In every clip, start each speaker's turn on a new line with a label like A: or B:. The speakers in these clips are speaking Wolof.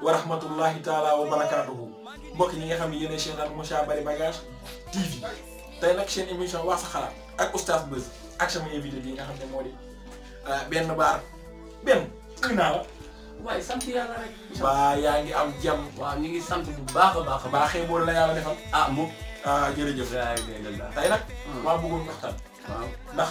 A: wa rahmatullahi taala wa barakaatuhu mbokk ñi nga xam ne yéen a chaîne Moussa Bari Bagage TV tey nag seen émission wax sa xalaat ak oustaz Beuz ak sama invité bi nga xam ne moo di benn baar benn nuyu naa la.
B: waaye sant yàlla rek.
A: waa yaa ngi am jàmm.
B: waaw ñu ngi sant bu baax a baax a baax.
A: baaxee boole la yàlla defal.
B: ah moom.
A: ah jërëjëf.
B: yaa ngi dégg daal.
A: tey nag. maa bëggoon waxtaan.
B: waaw
A: ndax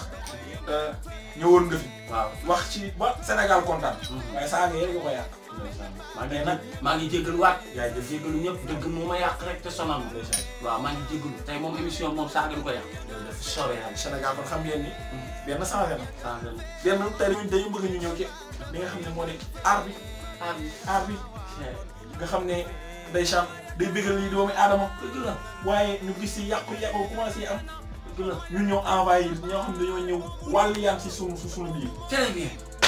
A: ñëwoon nga fi.
B: waaw.
A: wax ci ba Sénégal kontaan. waaye saa nga yéen nga ko yàq.
B: maa ngi
A: nag
B: nag maa ngi jégaluwaat.
A: yaa ngi
B: jégalu ñëpp dëgg moo ma yàq rek te sonal ma. waaw maa ngi jégalu tey moom émission moom saa ngeen ko yàq. soobee yàlla.
A: Sénégal kon xam ngeen ni. benn changé na.
B: saa ngeen.
A: benn tey dañu dañu bëgg ñu ñëw ci li nga xam ne moo di aar bi
B: ah oui.
A: aar bi nga xam ne day sam day bëggal lii doomi aadama
B: dëgg la
A: waaye ñu gis si yàqu yàqu commencé am
B: dëgg la.
A: ñu ñëw envoyé ñoo xam ne dañoo ñëw wàllu yaan si sunu su sunu biir.
B: très bien.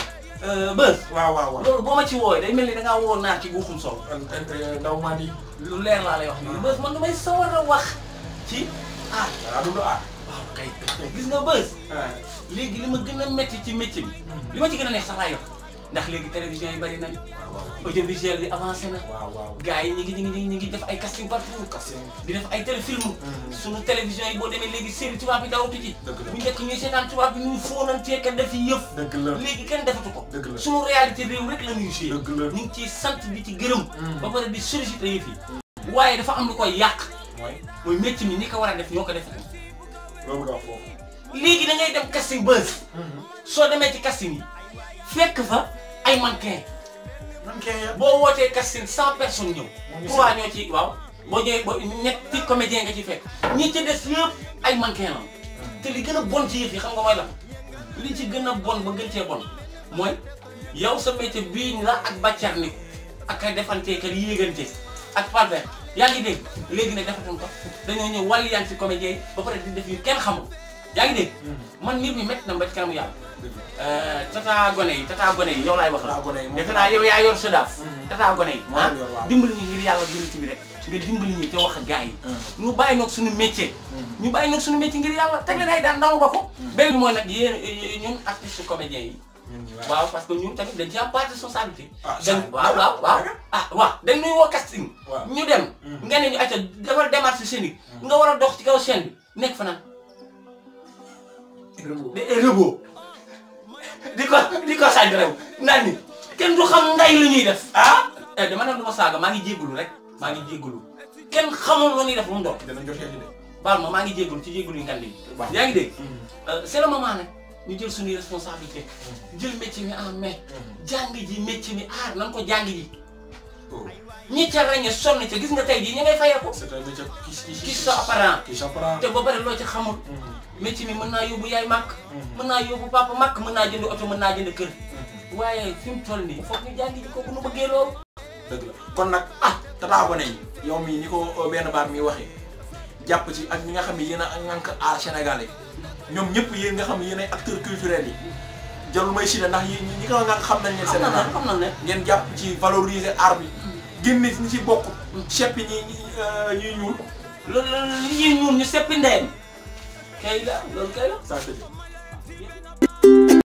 B: Beuz.
A: waaw waaw waaw.
B: loolu boo ma ci woowee day mel ni da ngaa woo naar ci guuxum soow.
A: ndaw maa di.
B: lu leer laa lay wax nii. Beuz man damay sawar a wax ci aar.
A: waaw du lu aar.
B: waaw kay gis nga Beuz. léegi li ma gën a métti ci métier bi. li ma ci gën a neex sax laay wax ndax léegi télévision yi bari nañ audiovisuel bi avancé na.
A: waaw waaw.
B: gars yi ñu ngi ñu ngi ñu ngi def ay casting partout. di def ay téléfilm. sunu télévision yi boo demee léegi série tubaab bi dawatu ci.
A: dëgg la
B: bu njëkk ñuy seetaan tubaab bi ñuy fóonantee ka def yëf.
A: dëgg la
B: léegi kenn defatu ko.
A: dëgg la.
B: sunu réalité réew rek la ñuy joué.
A: dëgg la.
B: ñu ngi ciy sant di ci gërëm. ba pare di solliciter yëf yi. waaye dafa am lu koy yàq.
A: mooy
B: mooy métier mi ñi ko war a def ñoo ko def.
A: loolu nga wax foofu.
B: léegi da ngay dem casting Beuz. soo demee ci casting yi fekk fa ay mannequin
A: man kay ya.
B: boo wootee casting cent personnes ñëw.
A: ngi
B: trois ñoo ci waaw boo ñëwee ba ñetti comédien nga ci fekk ñi ci des yëpp ay mannequin la te li gën a bon ci yëf yi xam nga mooy la li ci gën a bon ba gën cee bon mooy yow sa métier bii la ak bàccar ni ak ay defantee ka yéegante ak palbert yaa ngi dégg léegi nag defatuñ ko dañoo ñëw wàllu yaan ci comédien yi ba pare di def yu kenn xamul yaa ngi dégg man mbir mi métti na ba ci kanamu yàlla tata gone yi tata gone yi yow laay wax la
A: Tata gone yi moom
B: defe naa yow yaa yor sa daaf tata gone yi
A: Moo
B: ah
A: yor waaw.
B: dimbali ñu ngir yàlla jullit bi rek nga dimbali ñu te wax ak gars yi ñu bàyyi noog suñu métier ñu bàyyi noog suñu métier ngir yàlla teg leen ay daan ndaw ba ko benn bi mooy nag yéen ñun artiste comédien yi
A: ñun ñi
B: waaw parce que ñun tamit dañ ci am part de responsabilité
A: Ah,
B: dañ
A: ça,
B: waaw waaw waaw ah waaw dañ nuy woo casting
A: Waaw.
B: ñu dem nga ne ñu acca defal démarche scénique nga war a dox ci kaw scène bi nekk fa naan de rëboo di ko di ko sànni rew naan ni kenn du xam ngay lu ñuy def ah eh dama ne du ma saaga maa ngi jégalu rek maa ngi jégalu kenn xamul lu ñuy def lu mu doon
A: dana jotee ci de.
B: baal ma maa ngi jégalu ci jégalu yi ngand yi
A: Baax.
B: yaa ngi dégg c'est le moment nag ñu jël suñuy responsabilité jël métier mi en main jàng ji métier mi aar nan ko jàng ji
A: oh
B: ñi ca ràññee sonn ca gis nga tey jii ñi ngay fayeeku
A: c'est un métier qui qui
B: gis sa apparent
A: qui s'apprend.
B: te ba pare loo ci xamul métier mi mën naa yóbbu yaay màkk mën naa yóbbu papa màkk mën naa jënd oto mën naa jënd kër waaye fi mu toll nii foog ñu jàng ji ko bu nu bëggee loolu
A: dëgg la kon nag ah tata gone yi yow mii ni ko benn baat mi waxee jàpp ci ak ñi nga xam ne yéen a ŋànk aar sénégalais ñoom ñëpp yéen nga xam ne yéen ay acteurs culturels yi jarul may cité ndax yi ñi ko ŋànk xam nañ leen
B: xam na
A: Sénégal
B: ne xam na ne
A: ngeen jàpp ci valoriser art bi génne ñi ci bokk seppi ñi ñi ñuy ñuul
B: loolu loolu li ñuy ñuul ñu seppi ndeyam kay la loolu kay la
A: ça c'est